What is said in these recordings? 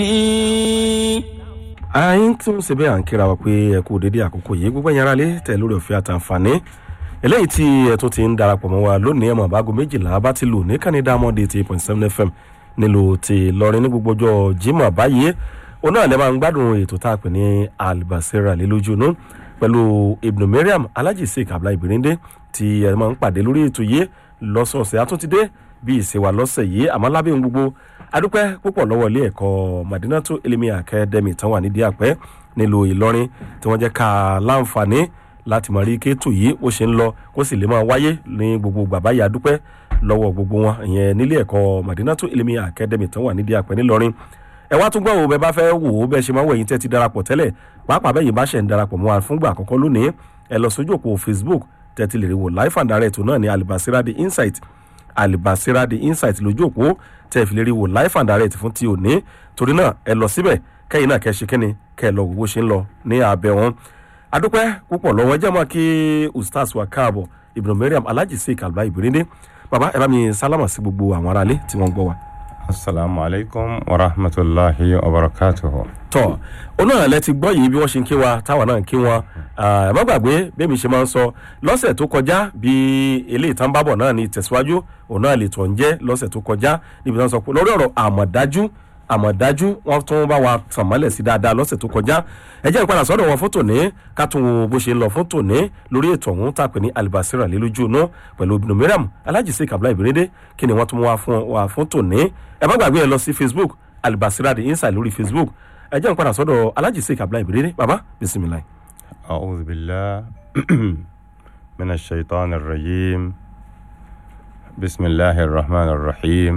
àyín tún ṣe bẹ́ẹ̀ à ń kíra wa pé ẹ kú dédé àkókò yìí gbogbo ẹ̀yàn ara lé tẹ̀ lórí ọ̀fẹ́ àtàǹfààní eléyìí tí ẹ tún ti ń darapọ̀ mọ́ wa lónìí ẹ̀mọ̀ àbágo méjìlá bá ti lù ní kánidá mọ́dé ti point seven fm nílùú ti lọrin ní gbogbo ọjọ́ jimoh báyìí òun náà lè máa ń gbádùn ètò tá a pè ní albasera lélójúnú pẹ̀lú ibnu mariam alhaji sheik abdullahi birinde tí ẹ máa ń pàdé lórí ètò yìí lọ́sọ̀ọ̀sẹ̀ àtúntìdé bí ìṣèwà lọ́sẹ̀ yìí àmọ́ lábẹ́ ohun gbogbo adúpẹ́ púpọ̀ lọ́wọ́ ilé ẹ̀kọ́ madinatu elimi academy tán wà nídìí àpẹ́ nílùú ìlọrin tí wọ́n jẹ́ ká láǹfààní láti mọ̀ rí kéétù yìí ó ṣe ń lọ kó sì lè máa wáyé ní gbogbo bàbá yìí adúpẹ́ lọ́wọ́ gbogbo wọn ìyẹn nílé ẹ̀kọ́ madinatu elimi academy tán wà nídìí àpẹ́ nílọrin ẹ wá tún gbọ́ wo bẹ́ẹ̀ bá fẹ́ wò ó bẹ́ẹ̀ ṣe máa ń wẹ̀yìn tẹ́ ti darapọ̀ tẹ́lẹ̀ pàápàá bẹ́ẹ̀ yìí bá ṣẹ̀ ń darapọ̀ mọ́ wa fúngbà àkọ́kọ́ lónìí ẹ lọ sójú òpó facebook tẹ́ ti lè rí wò life and direct náà ní alibasira the insight alibasira the insight lójú òpó tẹ́ ẹ fi lè rí wò life and direct fún ti òní torí náà ẹ lọ síbẹ̀ kẹ́yìn náà kẹ́ ṣe kíni kẹ́ ẹ lọ wò bó ṣe ń lọ ní abẹ́ wọn. adúpẹ́ púpọ̀ lọ́wọ́ jẹ́ mọ́ kí ustaz wa káàbọ̀ ibùdó mariam alhaji sheik alba ibirinde baba ẹ bá mi sálámà sí gbogbo àwọn aráalé tí wọ́n ń gbọ́ wa asalaamu alaykum wa rahmatulahi wa barakatuhu. tọ onáà lẹ ti gbọ́ yìí bí wọ́n ṣe ń kí wa táwa náà ń kí wọn ẹ má gbàgbé bẹ́ẹ̀mi ṣe máa ń sọ lọ́sẹ̀ tó kọjá bí eléyìí tán bábọ̀ náà ní tẹ̀síwájú òun náà lè tọ̀ ń jẹ́ lọ́sẹ̀ tó kọjá níbi tí wọ́n sọ pé lórí ọ̀rọ̀ àmọ̀dájú àmọ̀dájú wọ́n tún bá wa tàn mọ́lẹ̀ sí dáadáa lọ́sẹ̀ tó kọjá ẹ jẹ́ ìpadà sọ́dọ̀ wọn fún tòní ká tún wo bó ṣe ń lọ fún tòní lórí ètò ọ̀hún tàpé ní alibasira lélójú inú pẹ̀lú obìnrin mìíràn alájìsí kabla ìbérédé kí ni wọ́n tún wá fún wa fún tòní ẹ má gbàgbé ẹ lọ sí facebook alibasira the inside lórí facebook ẹ jẹ́ ìpadà sọ́dọ̀ alájìsí kabla ìbérédé baba bisimilayi. أعوذ بالله من الشيطان الرجيم بسم الله الرحمن الرحيم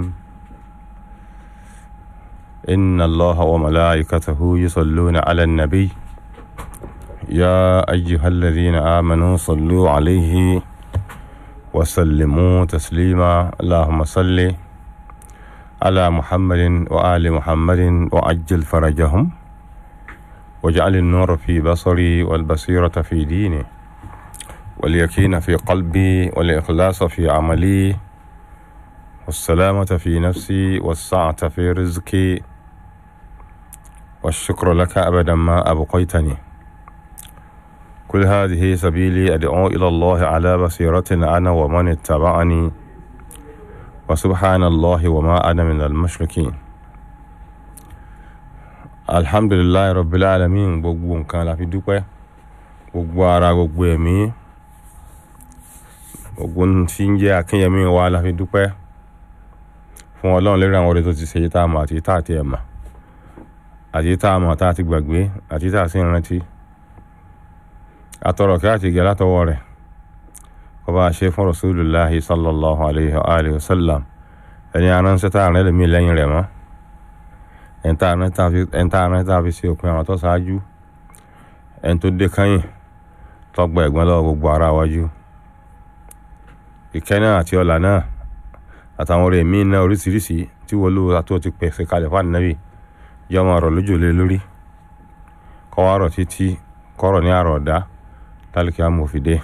إن الله وملائكته يصلون على النبي يا أيها الذين آمنوا صلوا عليه وسلموا تسليما اللهم صل على محمد وآل محمد وعجل فرجهم واجعل النور في بصري والبصيرة في ديني واليقين في قلبي والإخلاص في عملي والسلامة في نفسي والسعة في رزقي والشكر لك أبدا ما أبقيتني كل هذه سبيلي أدعو إلى الله على بصيرة أنا ومن اتبعني وسبحان الله وما أنا من المشركين alhamdulilayi rabbil alamin gbogbo nǹkan la fi dúpẹ́ gbogbo ara gbogbo ẹ̀mí gbogbo tí ń jẹ́ akínyẹmí wa la fi dúpẹ́ fún ọlọ́run lórí àwọn ọ̀rẹ́ tó ti ṣe tá a mọ̀ àti tá a ti ẹ̀ mọ̀ àti tá a mọ̀ tá a ti gbàgbé àti tá a sì ń rántí atọrọ kí a ti gẹ látọwọ́ rẹ̀ kó bá a ṣe fún rasulillahi sallallahu alayhi wa sallam ẹni aránsẹ́ tá a rẹ̀ lẹ́mí lẹ́yìn rẹ̀ mọ́ ẹ̀ńtà àrùn tá a fi ṣe òpin àwọn tó ṣáájú ẹni tó dé kányìn tọgbà ẹ̀gbọ́n lọ́wọ́ gbogbo ara wájú ìkẹ́ náà àti ọ̀là náà àtàwọn ọ̀rẹ́ míín náà oríṣiríṣi tí wọ́n lò àtúwọ̀ ti pèsè kalẹ̀ fún ànábì yọ ọmọ ọ̀rọ̀ lójú lé lórí kọ́ wá rọ̀ títí kọ́rọ̀ ní àrọ̀ ọ̀dá tálíkì amòfìdé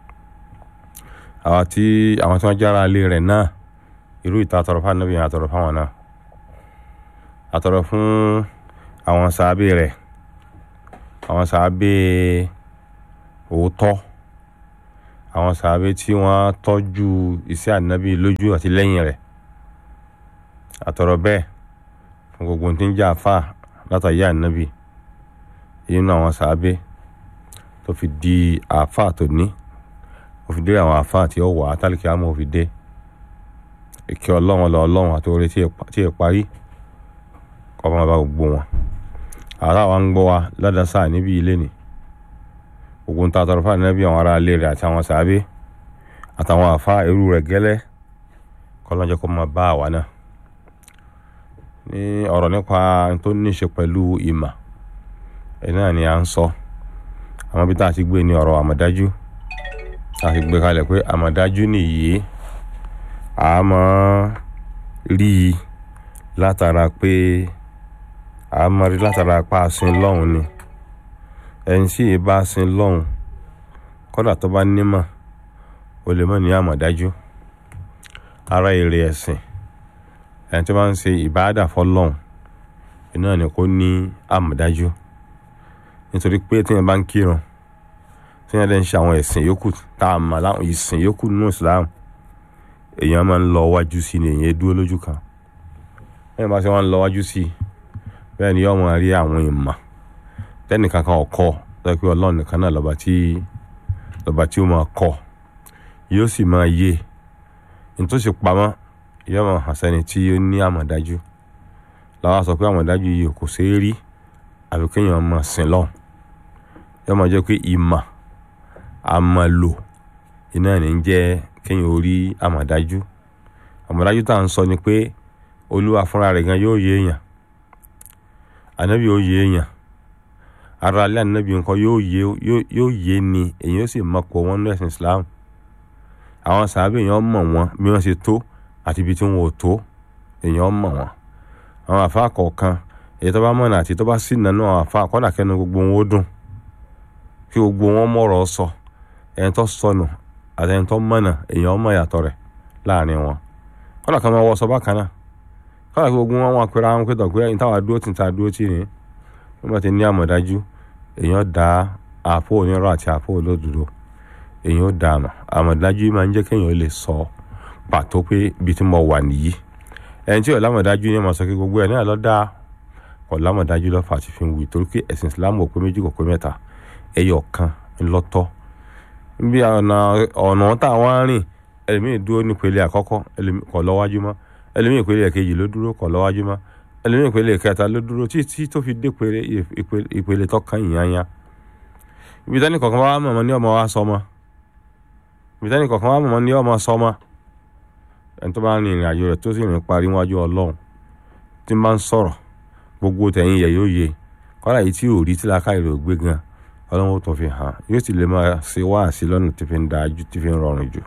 àwọn tí àwọn tí wọ́n jára lé rẹ̀ náà irú ìta àtọ̀rọ̀ fún ànábì yẹn àtọ̀rọ̀ fáwọn náà àtọ̀rọ̀ fún àwọn sàábé rẹ̀ àwọn sàábé òótọ́ àwọn sàábé tí wọ́n tọ́jú iṣẹ́ ànábì lójú àti lẹ́yìn rẹ̀ àtọ̀rọ̀ bẹ́ẹ̀ fún gbogbo tí ń jẹ́ àfà látàyé ànábì inú àwọn sàábé tó fi di àfà tó ní ó fi dé àwọn àfà tí ó wà á tálíkì àmọ́ ó fi dé ìkẹ́ ọlọ́run lọ ọlọ́run àti orí tí ì parí ọmọ bá gbogbo wọn àrà wa ń gbọ́ wa ládàásà níbi ilé ni gbogbo ń ta tọrọ fáwọn ẹbí àwọn ará ilé rẹ̀ àti àwọn sàábé àtàwọn àfa irú rẹ̀ gẹ́lẹ́ kọ́lọ́njẹ́ kó máa bá àwa náà ní ọ̀rọ̀ nípa tó ní ṣe pẹ̀lú ìmà ẹ̀ náà ni à ń sọ àwọn bí tá a ti gbé ní ọ̀rọ̀ àmọ̀dájú tá a ti gbé kalẹ̀ pé àmọ̀dájú nìyí àmọ́ rí i látara pé àmọ́rí látara pa àsìn lọ́hùn ni ẹni tí ì bá sin lọ́hùn kọ́dà tó bá nímọ̀ o lè mọ̀ ní àmọ̀dájú ara èrè ẹ̀sìn ẹni tó bá ń ṣe ìbáàdà fọlọ́hùn iná ni kò ní àmọ̀dájú nítorí pé tí yẹn bá ń kírun tí yẹn dẹ̀ ń ṣe àwọn ẹ̀sìn yòókù tá a mọ̀ láwọn ìsìn yòókù nínú Islam èèyàn máa ń lọ wájú sí ni èèyàn dúró lójú kan bẹ́ẹ̀ bá ṣe wọ́n ń lọ wájú sí bẹ́ẹ̀ ni yóò máa rí àwọn ìmọ̀ tẹ́nìkan kan ọ̀kọ́ lọ́ọ́ pé ọlọ́run nìkan náà lọ́ba tí lọ́ba tí ó máa kọ́ yóò sì máa yé nítòsí pamọ́ yóò máa hàn sẹ́ni tí ó ní àmọ̀dájú làwọn sọ pé àmọ̀dájú yìí kò ṣeé rí àbí kéèyàn máa sìn lọ́hùn yóò máa jẹ́ pé ìmọ̀ àmọ̀lò iná ní ń jẹ́ kéèyàn ó rí àmọ̀dájú àmọ̀dájú tá à ń sọ ni pé olúwa fúnra rẹ̀ gan yóò yé èèyàn ànábì yóò yé èèyàn ara alẹ́ ànábì nǹkan yóò yé yóò yé ni èyí ó sì mọ̀ pọ̀ wọn ní ẹ̀sìn Islam àwọn sàábì èèyàn mọ̀ wọn bí wọ́n ṣe tó àti ibi tí wọn ò tó èèyàn mọ̀ wọn àwọn àfa kọ̀ọ̀kan èyí tó bá mọ̀nà àti tó bá sì nánú àwọn àfa kọ́dà kẹ́nu gbogbo wọn ó dùn kí gbogbo wọn mọ̀rọ̀ sọ ẹni tó sọnù àti ẹni tó mọ̀nà èèyàn mọ̀ yàtọ̀ rẹ̀ láàrin wọn kọ́dà kan máa wọ sọ bákan náà kọ́dà kí gbogbo wọn wọn apẹ̀rẹ̀ àwọn pé tọ̀gbẹ́ ẹni táwa dúró tì ta dúró tì ní wọ́n bá ti ní àmọ̀dájú èèyàn dá àpò onírọ̀ àti àpò olódodo èèyàn ó dá àmọ̀ àmọ̀dájú máa ń jẹ́ kéèyàn lè sọ pàtó pé ibi tí mo wà nìyí ẹni tí ò lámọ̀dájú yẹn máa sọ pé gbogbo ẹ̀ náà lọ́ dáa kò lámọ̀dájú lọ́fà àti fi ń wí torí pé ẹ̀sìn Islam ò pé méjì kò pé mẹ́ta ẹyọ kan ńlọ́tọ̀ bí ọ̀nà ọ̀nà tá a wá rìn ẹlòmíì dúró nípele àkọ́kọ́ kò lọ́wájú mọ́ ẹlòmíì ìpele kejì ló dúró kò lọ́wájú mọ́ ẹlòmíì ìpele kẹta ló dúró títí tó fi dé ìpele tó kàn yìnyányá ibi tẹ́ni kọ̀ọ̀kan wá mọ̀mọ́ ní ọmọ wa sọmọ ibi tẹ́ni kọ̀ọ̀kan wá mọ̀mọ́ ní ọmọ sọmọ ẹni tó bá rin ìrìn àjò rẹ̀ tó sì rìn parí wájú ọlọ́run tí máa ń sọ̀rọ̀ gbogbo tẹ̀yìn yẹ̀ yóò yé kọ́lá yìí tí ò rí tí làákàyè rẹ̀ ò gbé gan ọlọ́run ó tún fi hàn yóò sì lè máa ṣe wáàsí lọ́nà tí fi ń da ju tí fi ń rọrùn jù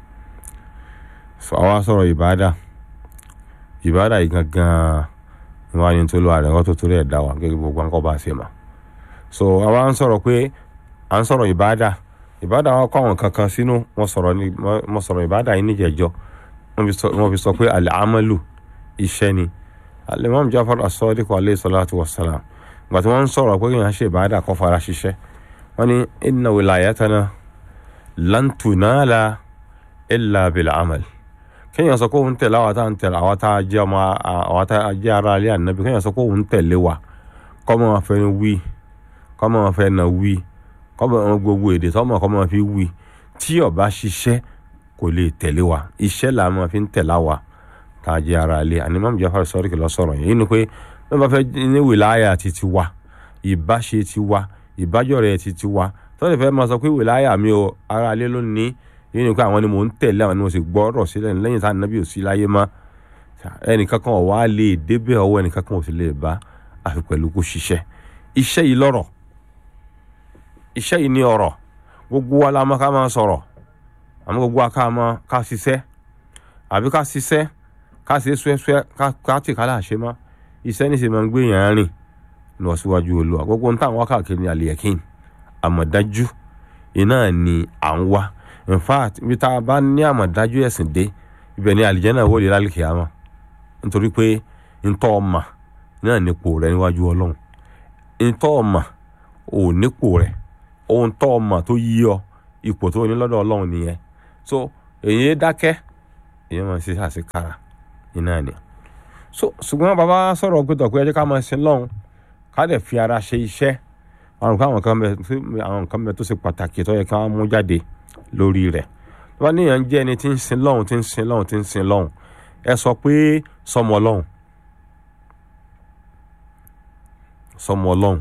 àwa sọ̀rọ̀ ìbáàdà ìbáàdà yìí gangan ni wọ́n á ní tó lọ àrẹ̀kọ́ tó torí ẹ̀ dá wa gẹ́gẹ́ gbogbo nǹkan bá ṣe mà so àwa ń sọ̀rọ̀ pé à ń sọ̀rọ̀ ìbáàdà ìbáàdà wa kọ́ àwọn kankan sínú wọ́n sọ̀rọ̀ ní wọ́n sọ̀rọ̀ ìbáàdà yìí níjẹ̀jọ́ wọ́n fi sọ pé al-amalu iṣẹ́ ni al-imam Jafar as-Sadiq alayhi salatu wa salam gbà tí wọ́n ń sọ̀rọ̀ pé èèyàn ṣe ìbáàdà kó fara ṣiṣẹ́ wọ́n ní inna wilayatana lan tunala illa bil amal kéèyàn sọ pé òun tẹ̀lé àwọn tá à ń tẹ̀lé àwọn tá a jẹ́ ọmọ àwọn tá a jẹ́ ara alẹ́ ànábi kéèyàn sọ pé òun tẹ̀lé wa kọ́mọ wọn fẹ́ wí kọ́mọ wọn fẹ́ na wí kọ́mọ wọn gbogbo èdè tọ́mọ kọ́mọ wọn fi wí tí ó bá ṣiṣẹ́ kò lè tẹ̀lé wa iṣẹ́ là máa fi ń tẹ̀lá wa tá a jẹ́ ara alẹ́ àní Imam Jafar Sadiq lọ sọ̀rọ̀ yìí ni pé wọ́n bá fẹ́ ní wìláyà ti ti wa ìbáṣe ti wa ìbájọ́rẹ̀ ti ti wa tọ́lẹ̀ fẹ́ máa sọ pé wìláyà mi ò ara alẹ́ ló ní yìí ni pé àwọn ni mò ń tẹ̀lé àwọn ni mo sì gbọ́rọ̀ sílẹ̀ lẹ́yìn tá ànábì ò sí láyé mọ́ ẹnìkan kan wà lè débẹ̀ ọwọ́ ẹnìkan kan ò sì lè bá àfi pẹ̀lú kó ṣiṣẹ́ iṣẹ́ yìí lọ́rọ̀ iṣẹ́ yìí ní ọ̀rọ̀ gbogbo wa la máa ká máa sọ̀rọ̀ àmọ́ gbogbo wa ká máa ká ṣiṣẹ́ àbí ká ṣiṣẹ́ ká ṣe ṣúẹ́ṣúẹ́ ká tì ká là ṣe mọ́ iṣẹ́ ní sì máa ń gbé yàn án rìn lọ síwájú olúwa gbogbo nǹkan àwọn káàkiri ní àlìyẹ̀kín àmọ̀dájú iná ni à ń wá in fact ibi tá a bá ní àmọ̀dájú ẹ̀sìn dé ibẹ̀ ni àlìjẹ́nà wò lè lálẹ́ kìámà nítorí pé ntọ́ ọmọ náà nípò rẹ níwájú ọlọ́run ntọ́ ọmọ ò nípò rẹ ohun tọ́ ọmọ tó yí ọ ipò tó ní lọ́dọ̀ ọlọ́run nìyẹn so èyí dákẹ́ èyí máa ṣe àṣekára iná ni so ṣùgbọ́n bàbá sọ̀rọ̀ pé tọ̀pẹ́ ẹjẹ́ ká máa ṣe lọ́hùn ká dẹ̀ fi ara ṣe iṣẹ́ àwọn nǹkan bẹ tó ṣe pàtàkì tó yẹ ká mú jáde lórí rẹ̀ tó bá níyàn jẹ́ ẹni tí ń sin lọ́hùn tí ń sin lọ́hùn tí ń sin lọ́hùn ẹ sọ pé sọmọ lọ́hùn sọmọ lọ́hùn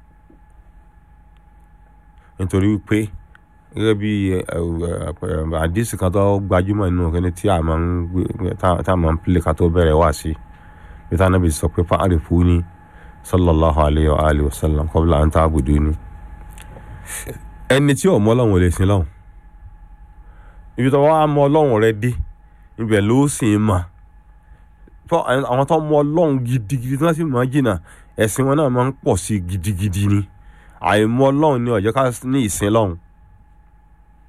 nítorí wípé gẹ́gẹ́ bí àdìsí kan tó gbajúmọ̀ nínú kíní tí a máa ń gbé tá a máa ń pèlè ká tó bẹ̀rẹ̀ wá sí bí táwọn nábì sọ pé fa'arifuni sallallahu alayhi wa alihi wa sallam qabla an ta'buduni ẹni tí ò mọ Ọlọ́hun ò lè sin lọ́hùn ibi tó wá mọ Ọlọ́hun rẹ dé ibẹ̀ ló sì ń mà àwọn tó mọ Ọlọ́hun gidigidi tí wọ́n sì mọ̀ jìnnà ẹ̀sìn wọn náà máa ń pọ̀ sí gidigidi ni àìmọ̀ Ọlọ́hun ni ó jẹ́ ká ní ìsìn lọ́hùn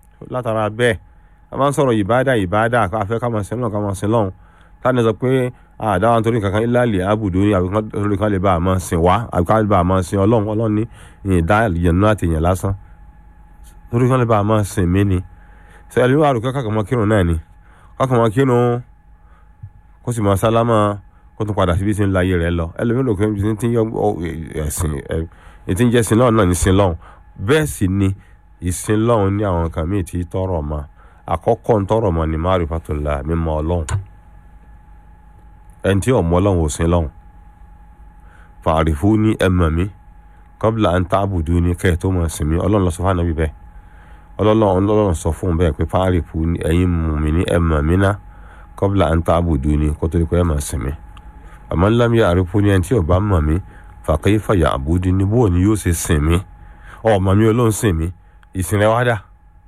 látara bẹ́ẹ̀ a máa ń sọ̀rọ̀ ìbáàdà ìbáàdà afẹ́ ká máa sin lọ́hùn ká máa sin lọ́hùn táni sọ pé àdáwọn torí kankan ìlàlẹ̀ àbùdó ní àbíkan torí kan lè bá a máa sìn wá àbíkan lè bá a máa sìn ọlọ́run ọlọ́run ní ìdá ìyẹn àti ìyẹn lásán torí kan lè bá a máa sìn mí ni ṣe ẹlẹ́mi wà rúkẹ́ kàkàmọ́ kírun náà ni kàkàmọ́ kírun kó sì máa sálámà kó tún padà síbi tí ń la ayé rẹ̀ lọ ẹlẹ́mi rò pé ní ti ń yọ ẹ̀sìn ẹ̀ ti ń jẹ́ sin lọ́run náà ní sin lọ́run bẹ́ẹ̀ sì ni ìsin lọ́run ní àwọn nǹkan míì tí tọrọ mọ́ àkọ́kọ́ ń tọrọ mọ́ ni ma'rifatullah mímọ̀ ọlọ́run ẹni tí ọmọ ọlọ́run ò sin lọ́run fa'rifuni ẹ̀mọ̀ mi qabla an ta'buduni kẹ́ ẹ̀ tó mọ̀ sí mi ọlọ́run lọ sọ fún ànábì bẹ́ẹ̀ ọlọ́run ọlọ́run sọ fún un bẹ́ẹ̀ pé fa'rifuni ẹ̀yin mùmínì ẹ̀mọ̀ mi ná qabla an ta'buduni kó tó di pé ẹ̀ mọ̀ sí mi àmọ́ lam ya'rifuni ẹni tí ò bá mọ̀ mi fa kayfa ya'buduni bóò ni yóò ṣe sìn mí ọmọ mi olóhùn sìn mí ìsìn rẹ wá dà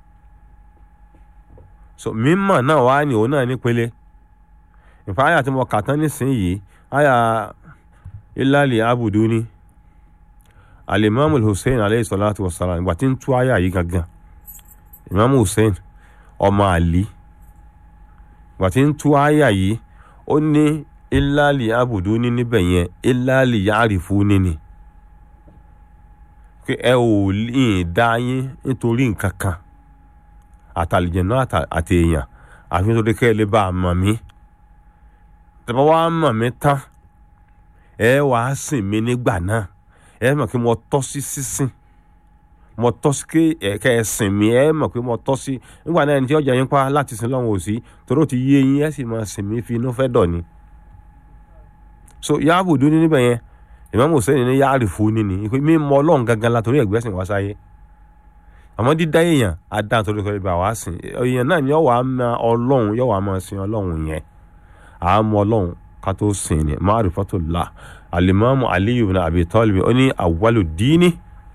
so mímọ̀ náà wá ní òun náà nípele ìfà àyà tí mo kà tán nísìnyìí àyà ilali abuduni alimami hussein aleyhi salatu wa salam ìgbà tí ń tú àyà yìí gangan imam hussein ọmọ àlí ìgbà tí ń tú àyà yìí ó ní ilali abuduni níbẹ̀ yẹn ilali yarifuni ni pé ẹ ò lè dá yín nítorí nǹkan kan àtàlìjẹ̀nà àti èèyàn àfi nítorí kẹ́ ẹ lè bá a mọ̀ mí tẹ́bá wá mọ̀ mí tán ẹ wàá sìn mí nígbà náà ẹ mọ̀ pé mo tọ́ sí sísìn mo tọ́ sí kẹ́ ẹ sìn mí ẹ mọ̀ pé mo tọ́ sí nígbà náà ẹni tí ọjà yín pa láti sin lọ́wọ́ òsì torí ó ti yé yín ẹ sì máa sìn mí fi inú fẹ́ dọ̀ ni so yáàbò dún ní níbẹ̀ yẹn Imam Hussein ní yáàrì fún ni ni pé mímọ̀ Ọlọ́run gangan la torí ẹ̀gbẹ́sìn wá sáyé àmọ́ dídá èèyàn adá torí kọ́ ibà wá sìn èèyàn náà ni yọ̀wá máa Ọlọ́run yọ̀wá máa sin Ọlọ́run yẹn àmọ́ Ọlọ́run ká tó sìn ní ma'rifatullah alimami Aliyu bin Abi Talib ó ní awwalu dini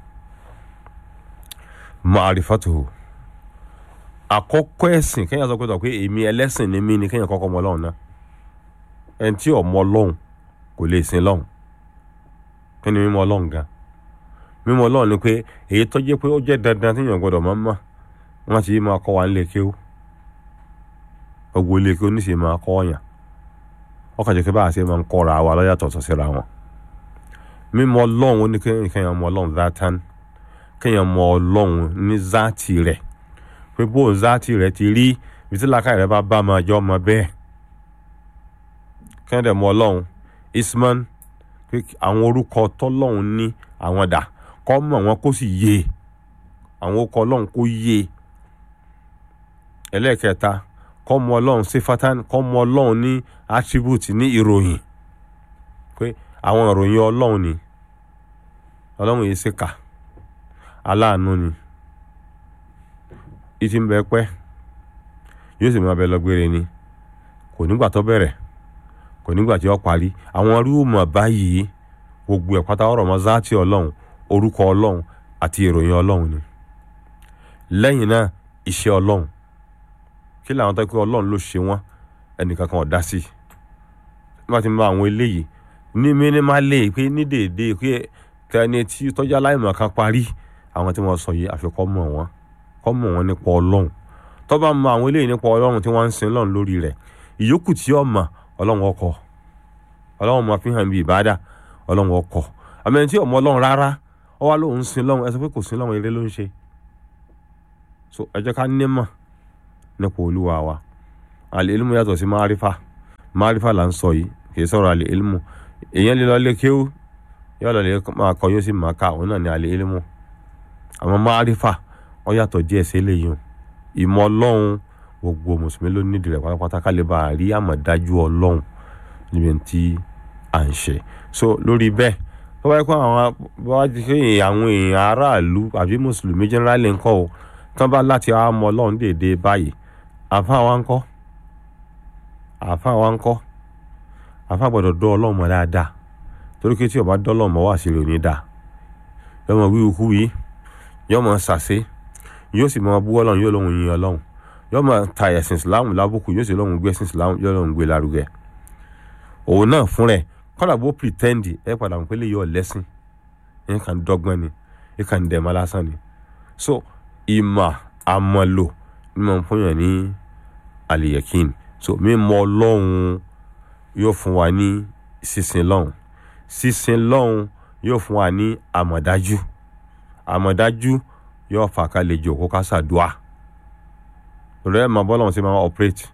ma'rifatuhu àkọ́kọ́ ẹ̀sìn kéèyàn sọ pé tọ̀ pé èmi ẹlẹ́sìn ni mí ni kéèyàn kọ́kọ́ mọ Ọlọ́run náà ẹni tí ò mọ Ọlọ́run kò lè sin Ọlọ́run kí ni mímọ̀ Ọlọ́run gan mímọ̀ Ọlọ́run ni pé èyí tó jẹ́ pé ó jẹ́ dandan téèyàn gbọ́dọ̀ máa mọ̀ wọ́n ti máa kọ́ wa nílé kéwú gbogbo ilé kéwú níṣẹ́ máa kọ́ ọ̀yàn ọkàn jẹ́ pé báà ṣe máa ń kọ́ra wa lọ́yàtọ̀ tó síra wọn mímọ̀ Ọlọ́run ó ní kéèyàn mọ̀ Ọlọ́run zátán kéèyàn mọ̀ Ọlọ́run ní záàtì rẹ̀ pé bó záàtì rẹ̀ ti rí ibi tí làákàyè rẹ̀ bá bá máa jọ ọmọ bẹ́ẹ̀ kéèyàn dẹ̀ mọ̀ Ọlọ́run isman pé àwọn orúkọ tọ́lọ́hún ní àwọn dà kọ́ mọ̀ wọn kó sì yé àwọn orúkọ ọlọ́run kó yé ẹlẹ́ẹ̀kẹta kọ́ mọ̀ ọlọ́run sífátán kọ́ mọ̀ ọlọ́run ní attribute ní ìròyìn pé àwọn ìròyìn ọlọ́run ni ọlọ́run yìí ṣèkà aláàánú ni ìtì ń bẹ pẹ́ yóò sì máa bẹ lọ́gbére ni kò nígbà tó bẹ̀rẹ̀ kò nígbà tí ó parí àwọn rúùmọ̀ báyìí gbogbo ẹ̀ pátá ọ̀rọ̀ mọ́ záàtì ọlọ́run orúkọ ọlọ́run àti ìròyìn ọlọ́run ni lẹ́yìn náà iṣẹ́ ọlọ́run kí làwọn tó kí ọlọ́run ló ṣe wọ́n ẹnìkan kan ò dá sí nígbà tí mo bá àwọn eléyìí ní mínímálè pé ní dèédé pé tẹni tí tọ́jú aláìmọ̀ kan parí àwọn tí wọ́n sọ yìí àfikọ́ mọ̀ wọ́n kọ́ mọ̀ wọ́n nípa ọlọ́run tó bá mọ àwọn eléyìí nípa ọlọ́run tí wọ́n ń sin lọ́run lórí rẹ̀ ìyókù tí ó mọ̀ ọlọ́run ọkọ̀ ọlọ́run máa fi hàn bí ìbádà ọlọ́run ọkọ̀ àmì ẹni tí ọmọ ọlọ́run rárá ọ wá lóun sin lọ́run ẹ sọ pé kò sin lọ́run eré ló ń ṣe so ẹ jẹ́ ká nímọ̀ nípa olúwa wa àlè ilmu yàtọ̀ sí márífà márífà là ń sọ yìí kì í sọ̀rọ̀ àlè ilmu èèyàn lè lọ lé kéwú yóò lọ lè máa kọ yóò sì máa ka òun náà ní àlè ilmu àmọ́ márífà ọ yàtọ̀ díẹ̀ sí eléyìí ìmọ̀ ọlọ́run gbogbo mùsùlùmí ló nídìí rẹ̀ pátápátá ká lè bá a rí àmọ̀dájú ọlọ́run níbi tí à ń ṣe so lórí bẹ́ẹ̀ tó bá yẹ kó àwọn bá ti ṣe àwọn èèyàn aráàlú àbí mùsùlùmí generally ń kọ́ o tán bá láti wá mọ ọlọ́run déédéé báyìí àfa wa ń kọ́ àfa wa ń kọ́ àfa gbọ́dọ̀ dọ́ ọlọ́run mọ̀ dáadáa torí pé tí ó bá dọ́ ọlọ́run mọ̀ wá sí rẹ̀ ní dáa yọmọ wíwú kú yìí yọmọ sàṣe yóò sì mọ bú ọlọ́run yóò lóhun yin ọlọ́run yóò máa ta ẹ̀sìn islam lábùkù yóò sì lóhun gbé ẹ̀sìn islam yóò lóhun gbé lárugẹ òun náà fún rẹ̀ kọ́dà bó pretend ẹ padà mọ̀ pé lè yọ lẹ́sìn ẹ kàn dọ́gbọ́n ni ẹ kàn dẹ̀ mọ́ lásán ni so ìmọ̀ àmọ̀lò ni mo fún yàn ní àlìyẹ̀kín so mímọ̀ ọlọ́run yóò fún wa ní sísin lọ́hùn sísin lọ́hùn yóò fún wa ní àmọ̀dájú àmọ̀dájú yóò fà ká lè jòkó ká ṣàdúà lórí ẹ̀ máa bọ́lọ́hún sí máa operate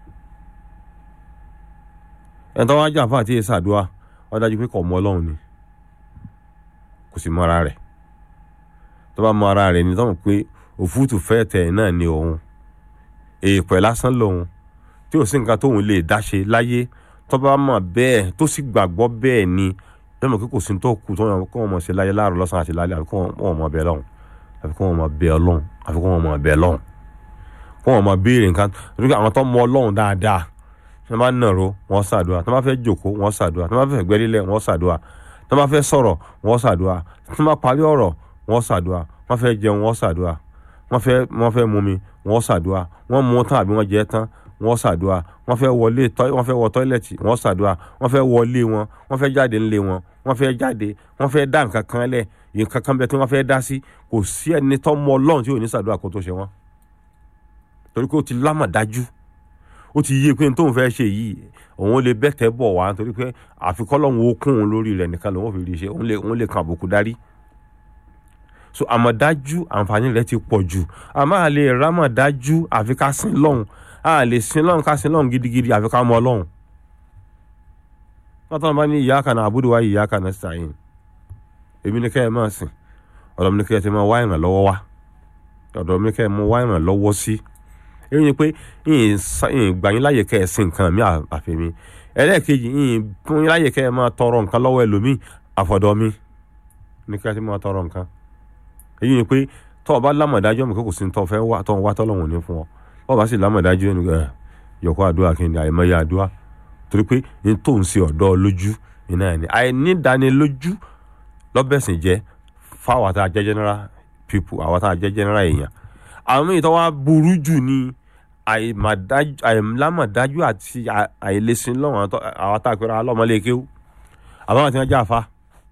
ẹ̀ tó wá jà fún àti ṣàdúà ó dájú pé kò mọ ọlọ́run ni kò sì mọ ara rẹ̀ tó bá mọ ara rẹ̀ ni tó mọ̀ pé òfútù fẹ́ tẹ̀ náà ni òun èèpẹ̀ lásán lòun tí ò sí nǹkan tóun lè dáṣe láyé tó bá mọ̀ bẹ́ẹ̀ tó sì gbàgbọ́ bẹ́ẹ̀ ni lọ́mọ kí kò sí tó kù tó wọn kó wọn mọ̀ ṣe láyé láàrọ̀ lọ́sàn-án àti lálẹ́ àfi kó wọn mọ̀ bẹ́ẹ̀ lọ́hùn àfi kó wọn mọ̀ bẹ́ẹ̀ lọ́hùn àfi kó wọn mọ̀ bẹ́ẹ̀ lọ́hùn kó wọn mọ̀ béèrè nǹkan nígbà àwọn tó mọ ọlọ́hun dáadáa tó bá nàró wọn ṣàdúrà tó bá fẹ́ jòkó wọn ṣàdúrà tó bá fẹ́ gbẹ́lélẹ̀ wọn ṣàdúrà tó bá fẹ́ sọ̀rọ̀ wọn ṣàdúrà tó bá parí ọ̀rọ̀ wọn ṣàdúrà wọn fẹ́ jẹun wọn ṣàdúrà wọn fẹ́ wọn fẹ́ mumi wọn ṣàdúrà wọn mú tán àbí wọn jẹ tán wọn ṣàdúrà wọn fẹ́ wọlé wọn fẹ́ wọ tọ́ílẹ̀tì wọn ṣàdúrà wọn fẹ́ wọlé wọn wọn fẹ́ jáde ńlé wọn wọn fẹ́ jáde wọn fẹ́ dá nǹkan kan lẹ̀ nǹkan kan bẹ tí wọn fẹ́ dá sí kò sí ẹni tó mọ ọlọ́run tí ò ní ṣàdúrà kó tó ṣe wọn torí pé ó ti lámà dájú ó ti yé pé n tóun fẹ́ ṣe yìí òun lè bẹ́tẹ̀ bọ̀ wá nítorí pé àfikọ́ lọ́hùn ó kún un lórí rẹ̀ nìkan lòun fi rí ṣe òun lè kan àbùkù darí so àmọ̀dájú àǹfààní rẹ̀ ti pọ̀ jù àmọ́ à lè rámọ̀dájú àfi ká sin lọ́hùn a lè sin lọ́hùn ká sin lọ́hùn gidigidi àfi ká mọ ọlọ́hùn wọ́n tọ́ bá ní iyyaka na'budu wa iyyaka nasta'in èmi ní kẹ́ ẹ máa sìn ọ̀dọ̀ mi ní kẹ́ ẹ ti máa wá ìrànlọ́wọ́ wá ọ̀dọ̀ mi ní kẹ́ ẹ máa wá ìrànlọ́wọ́ sí èyí ni pé ìyìn gbà yín láyè kẹ́ ẹ sin nǹkan mi àfi mi ẹlẹ́ẹ̀kejì ìyìn fún yín láyè kẹ́ ẹ máa tọrọ nǹkan lọ́wọ́ ẹlòmíì àfọ̀dọ̀ mi ní kẹ́ ẹ ti máa tọrọ nǹkan èyí ni pé tọ́ ọ bá lámọ̀dájú ọmọ kókò sí ní tọ́ fẹ́ wá tọ́ wá tọ́lọ́wọ̀n ní fún ọ bọ́ bá sì lámọ̀dájú ẹni ẹ yọkọ́ àdúrà kí ni àìmọye àdúrà torí pé ní tó ń ṣe ọ̀dọ́ lójú iná ẹni àìnídánilójú lọ́bẹ̀sìn jẹ́ fáwọn àtà jẹ́ general people àwọn àtà jẹ́ general èèyàn àwọn èyí tó wá burú jù ní àìlámọ̀dájú àti àìlèsìn lọ́wọ́n àwọn àtà pẹ̀lú alọ́mọlékéwú àbáwọn àti wọn jẹ́ àfa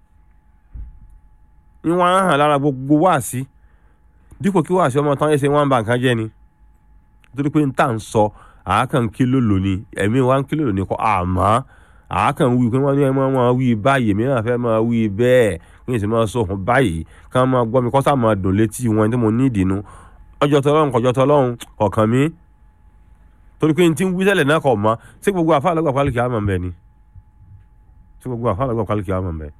ní wọn hàn lára gbogbo wáàsí dípò kí wáàsí ọmọ tán ẹsẹ wọn bá nǹkan jẹ́ ni torí pé n tà ń sọ àákàn kílò lónìí ẹ̀mí wa ń kílò lónìí kọ́ àmọ́ àákàn wí pé wọ́n ní ẹ̀mọ́ wọn wí báyìí mìíràn fẹ́ máa wí bẹ́ẹ̀ kí n sì máa sọ fún báyìí ká máa gbọ́ mi kọ́sà máa dùn létí wọn tí mo ní ìdìnnú ọjọ́ tọlọ́run kọjọ́ tọlọ́run kọ̀ọ̀kan mi torí pé n ti ń wí tẹ́lẹ̀ náà kọ̀ mọ́ sí gbogbo àfa àlọ́gbà pálíkì àmọ̀ mbẹ́ ni sí gbogbo àfa àlọ́gbà pálíkì àmọ̀ mbẹ́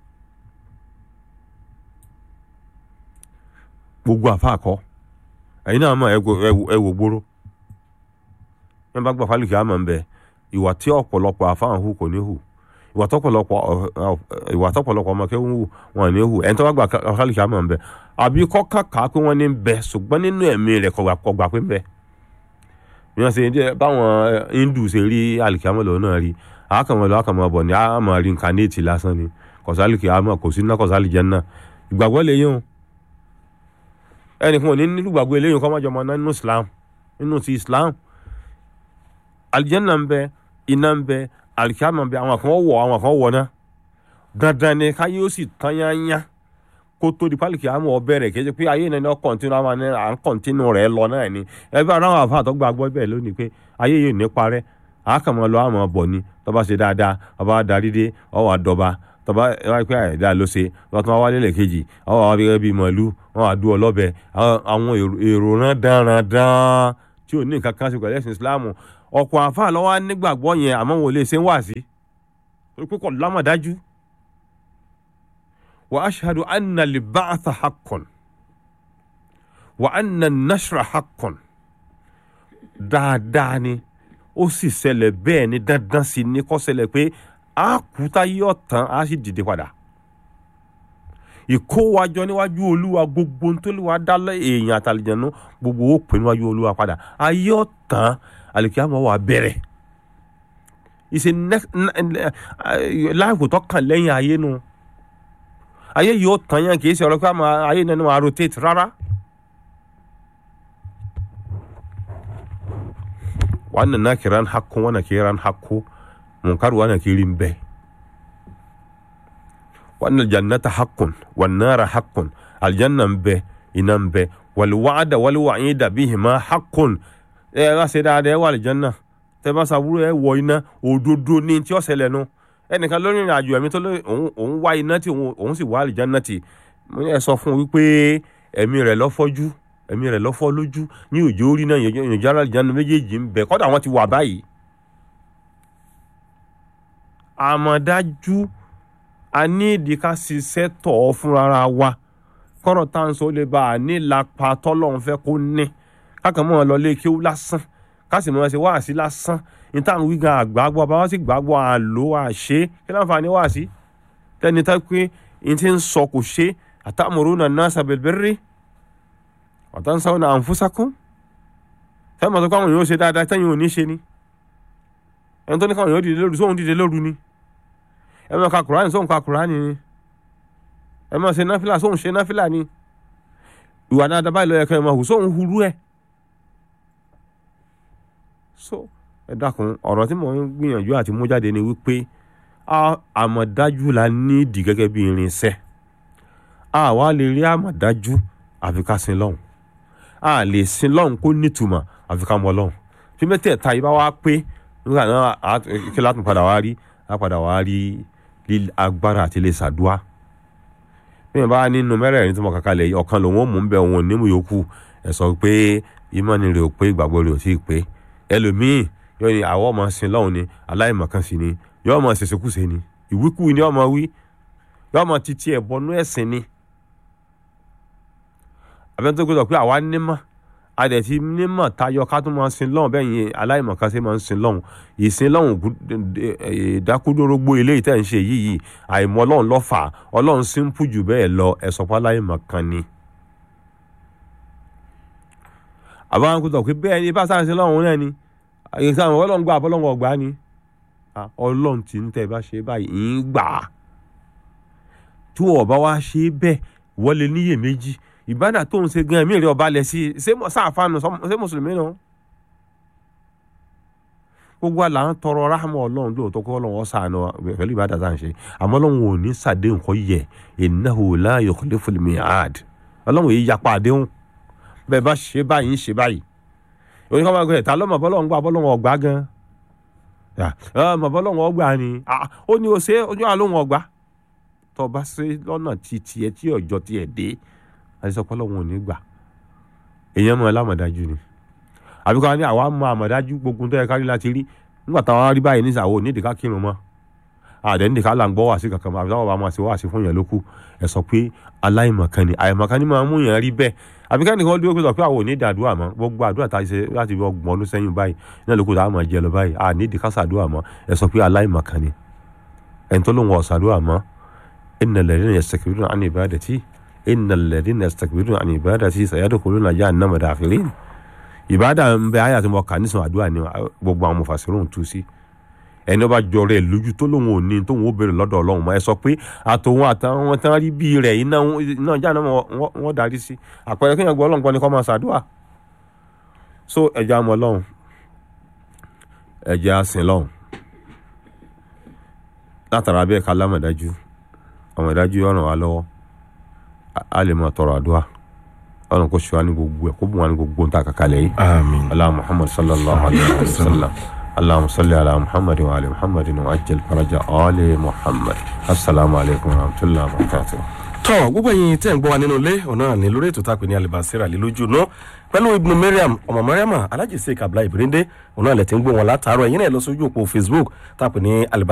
gbogbo àfa àkọ́ ẹ̀yin náà mọ̀ ẹ wò gbóró ẹ bá gbà pálíkì àmọ̀ mbẹ́ ìwà tí ọ̀pọ̀lọpọ̀ àfa hù kò ní hù ìwà tọ́pọ̀lọpọ̀ ìwà tọ́pọ̀lọpọ̀ ọmọ kẹ́hún hù wọn ní hù ẹni tó bá gbà pálíkì àmọ̀ mbẹ́ àbí kọ́ kàkà pé wọ́n ní bẹ ṣùgbọ́n nínú ẹ̀mí rẹ̀ kọ̀ gbà pé ń bẹ bí wọ́n ṣe báwọn hindu ṣe rí àlìkàmọ́ lọ́wọ́ náà rí àákàmọ́ lọ́wọ́ àkàmọ́ bọ̀ ní àmọ́ rí nǹkan ní ètì lásán ni kọ̀sálì kìámọ̀ kò sí ná kọ̀sálì jẹ́ náà ìgbàgbọ́ lè yín o ẹnìkan ò ní nílùú gbàgbọ́ eléyìí kọ́ májọ ọmọ náà nínú Islam nínú ti Islam alìjẹ́nà ń bẹ iná ń bẹ àlìkàmọ́ ń bẹ àwọn kan wọ̀ àwọn kan wọ̀ náà dandan ni káyé ó sì tán yányá kó tó di pálíkì àmọ́ ọbẹ̀ rẹ̀ kéde pé ayé náà ní ọ kọ̀ntínú àwọn ní à ń kọ̀ntínú rẹ̀ lọ náà ni ẹbí àwọn àwọn àfáà tó gbàgbọ́ bẹ́ẹ̀ lónìí pé ayé yìí ò ní parẹ́ àákàmọ́ lọ àmọ́ bọ̀ ni tọ́ba ṣe dáadáa ọba darí dé ọwọ́ àdọ́ba tọ́ba wáyé pé àìdá ló ṣe lọ́wọ́ tó wá wálé lẹ̀ kejì ọwọ́ àwọn abẹ́rẹ́ bíi màálù wọn àdú ọlọ́bẹ àwọn èrò rán dáradára tí ò ní nǹkan kan ṣe pẹ̀lú ẹ̀sìn Ìsìláàmù ọ̀pọ̀ àfáà lọ́wọ́ nígbàgbọ́ yẹn àmọ́ wọn ò lè ṣe ń wà sí torí pé kò lámọ̀dájú واشهد ان البعث حق وان النشر حق dáadáa ni ó sì ṣẹlẹ̀ bẹ́ẹ̀ ni dandan sì ni kó ṣẹlẹ̀ pé a kú tá yóò tán a sì dìde padà ìkówájọ níwájú olúwa gbogbo ntòlúwa dálẹ èèyàn àtàlìjẹnu gbogbo ó pè níwájú olúwa padà a yóò tán àlìkíyàmọ́ wà bẹ̀rẹ̀ ìṣe láìpò tó kàn lẹ́yìn ayé nu. No ayé yóò tán yẹn kì í ṣe ọ̀rọ̀ pé ayé náà ni wọ́n á rotate rárá. wannan na kiran hakku wannan kiran hakku munkar wannan kirin bai wannan jannata hakkun wan nara hakkun aljannan bai inan bai wal wa'da wal wa'ida bihima hakkun ẹ bá ṣe dáadáa ẹ wà aljanna tẹ bá ṣàbúrò ẹ wọ iná òdodo ní tí ó ṣẹlẹ̀ nu ẹnìkan lórí ìrìn àjò ẹ̀mí tó lórí òun òun wá iná tí òun òun sì wá àlìjáná tì mo ní ẹ sọ fún un wípé ẹ̀mí rẹ̀ lọ́fọ́jú ẹ̀mí rẹ̀ lọ́fọ́ lójú ní òjò orí náà ìyànjẹ́ àlìjáná méjèèjì ń bẹ kọ́dà wọ́n ti wà báyìí. àmọ̀dájú a ní ìdí ká ṣiṣẹ́ tọ̀ ọ́ fúnra wa kọ́rọ̀ tá à ń sọ ó lè bá a ní lápá tọ́lọ́run fẹ́ kó ní kákan mọ́ ọ lọ lé kéwú lásán ká sì mọ́ ẹ ṣe wáàsí lásán ní táwọn wí gan àgbàgbọ́ bá wọ́n sì gbàgbọ́ àlò àṣe kí láǹfààní wáàsí tẹ́ni tá pé n ti ń sọ kò ṣe atamuruna nasa bil birri wa tansawna anfusakum sẹ́yìn mọ̀ tó káwọn yóò ṣe dáadáa tẹ́yìn ò ní ṣe ni ẹni tó ní káwọn yóò dìde lóru sóhun dìde lóru ni ẹ máa ka kùránì sóhun ka kùránì ni ẹ máa ṣe náfìlà sóhun ṣe náfìlà ni ìwà dáadáa báyìí ló yẹ kẹ́ ẹ máa hù sóhun hurú ẹ̀ so ẹ dákun ọ̀rọ̀ tí mò ń gbìyànjú àti mú jáde ni wípé àmọ̀dájú la nídìí gẹ́gẹ́ bí irinṣẹ́ a wá lè rí àmọ̀dájú àfi ká sin lọ́hùn a lè sin lọ́hùn kó nítumọ̀ àfi ká mọ lọ́hùn tí mẹ́tẹ̀ẹ̀ta yìí bá wá pé nígbà náà kí látún padà wá rí á padà wá rí agbára àti lè ṣàdúà bí wọn bá nínú mẹ́rẹ̀ẹ̀rin tí mo kàkà lẹ̀ ọ̀kan lòun ò mú bẹ́ẹ̀ òun ò ní mú yòókù ẹ̀ sọ pé ìmọ̀ni rẹ̀ ò pé ìgbàgbọ́ rẹ̀ ò tí ì pé ẹlòmíì yóò ní àwọn ọmọ sin lọ́hùn ni aláìmọ̀kan sí ni yóò ọmọ ṣèṣekúṣe ni ìwíkú ni ọmọ wí yóò ọmọ títí ẹ̀ bọnú ẹ̀sìn ni abẹ́ni tó gbọ́dọ̀ pé àwa nímọ̀ adẹ̀tí nímọ̀ tayọ ká tó máa sin lọ́hùn bẹ́ẹ̀ yẹn aláìmọ̀kan sí máa ń sin lọ́hùn ìsin lọ́hùn ìdákúdórógbó eléyìí tẹ̀ ń ṣe yìí àìmọ̀ ọlọ́run lọ́fà ọlọ́run símpù jù bẹ́ẹ̀ lọ ẹ̀sọ́ pa aláìmọ̀kan ni. àbáwọn kò tọ̀ pé bẹ́ẹ̀ ni bá sáà sin lọ́hùn náà ni ìsàmù ọlọ́run gbà ọlọ́run ọgbà ni ọlọ́run tí ń tẹ́ bá ṣe báyìí ń gbà á tí wọ́n bá wá ṣe bẹ́ẹ̀ wọ́n lè níyè méjì ìbádà tó ń ṣe gan ẹ̀mí rẹ̀ ọba lẹ̀ sí ṣé sáàfáànù ṣé mùsùlùmí náà gbogbo àlà ń tọrọ ráhámù ọlọ́run lóòótọ́ kó ọlọ́run ọ̀sán pẹ̀lú ìbádà tá à ń ṣe àmọ́ ọlọ́run ò ní sàdé nǹkan yẹ innahu la yukhliful mi'ad ọlọ́run èyí yapa àdéhùn bẹ́ẹ̀ bá ṣe báyìí ń ṣe báyìí òní kọ́ máa gbé ta lọ́mọ bọ́lọ́run gbà bọ́lọ́run ọ̀gbá gan ọmọ bọ́lọ́run ọgbà ni ó ní o ṣe ojú àlóhùn ọgbà tó bá ṣe lọ́nà tí tiẹ̀ tí ọjọ́ tiẹ̀ dé àti sọ pọ́lọ́run ò ní gbà èèyàn mọ̀ lámọ̀dájú ni àbíkọ́ wa ní àwa mọ àmọ̀dájú gbogbo tó yẹ kárí láti rí nígbà táwa rí báyìí ní ìsàwọ̀ nídìí ká kírun mọ́ àdé nídìí ká là ń gbọ́ wá sí kankan àbí táwọn bá máa ṣe wá sí fún yẹn lókù ẹ sọ pé aláìmọ̀kan ni àìmọ̀kan ni máa mú yẹn rí bẹ́ẹ̀ àbí ká nìkan dúró pé sọ pé àwọn ò ní ìdàdúrà mọ́ gbogbo àdúrà tá a ṣe láti fi ọgbọ̀n ọdún sẹ́yìn báyìí náà lóko tá a máa jẹ lọ báyìí à ní ìdíkà sàdúrà mọ́ ẹ sọ pé aláìmọ̀kan ni ẹni tó lóun ọ̀sàdúrà mọ́ innal ladhina yastakbiruna an ibadati innal ladhina yastakbiruna an ibadati sayadkhuluna jahannama dakhirin ìbádà ń bẹ àyà tí mo kà nísìnyí àdúrà ni gbogbo àwọn mufasirun tú sí ẹni ọba jọrọ ẹ lójú tó lóun ò ní tóun ó béèrè lọ́dọ̀ Ọlọ́run mọ́ ẹ sọ pé àtòun àtàwọn tán rí bí rẹ̀ iná iná jáde náà wọ́n darí sí àpẹẹrẹ kéèyàn gbọ́ Ọlọ́run gbọ́ ni kọ́ máa ṣàdúrà so ẹja mọ Ọlọ́run ẹja sìn lọ́run látara bẹ́ẹ̀ ká lámọ̀dájú ọmọdájú ọ̀ràn wa lọ́wọ́ a lè máa tọrọ àdúrà ọ̀ràn kò ṣe wa ní gbogbo ẹ̀ kó bùn wa ní gbogbo ń ta kàkálẹ̀ yìí àmín Allah Muhammad sallallahu alayhi wa sallam. اللهم صل على محمد وعلى محمد وعجل فرج آل محمد السلام عليكم ورحمة الله وبركاته tọ́ gbogbo ẹ̀yin tẹ́ ń gbọ́ wa nínú ilé ọ̀nà ní lórí ètò tápẹ́ ní alibasira lé lójú náà pẹ̀lú ibnu mariam ọmọ mariam alhaji sheik abdullahi ibirinde ọ̀nà ilẹ̀ tí ń gbọ́ wọn látàárọ̀ ẹ̀yin náà lọ sójú òpó facebook tápẹ́ ní alibasira.